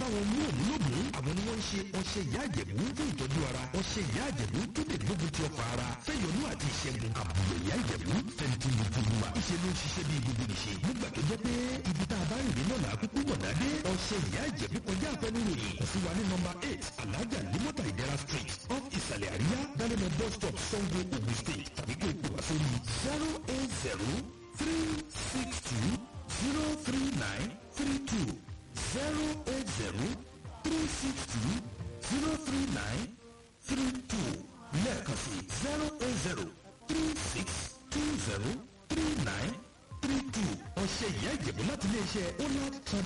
wọn mú òun lóògùn àwọn ni wọ́n ń ṣe ọṣẹ ìyá àjẹ̀bú fún ìtọ́jú ara ọṣẹ ìyá àjẹ̀bú tó lè gbógun ti ọkọ̀ ara fẹ́yọnú àti ìṣẹ́gun àbúrò ìyá àjẹ̀bú fẹ́ntì lójoojúmọ́ ìṣe ló ń ṣiṣẹ́ bí gbogbo nìṣe nígbà tó jẹ́ pé ibi tá a bá rìn nínú ọ̀nà àkókò mọ̀nà dé ọṣẹ ìyá àjẹ̀bú kọjá àfẹnuròyìn kò sí wa ní nọmba eight alájà limota ìdẹ́ra street off ìsàlẹ̀ àríyá dálẹ́mọ̀ bus stop sango ogun state tàbí kó o pè wá sórí zero eight zero three six two zero three nine three two zero eight zero three six two zero three nine three two lẹ́ẹ̀kan sí zero eight zero three six two zero three nine three two ọ̀sẹ̀ ìyá ìjẹ̀bú láti iléeṣẹ́ onad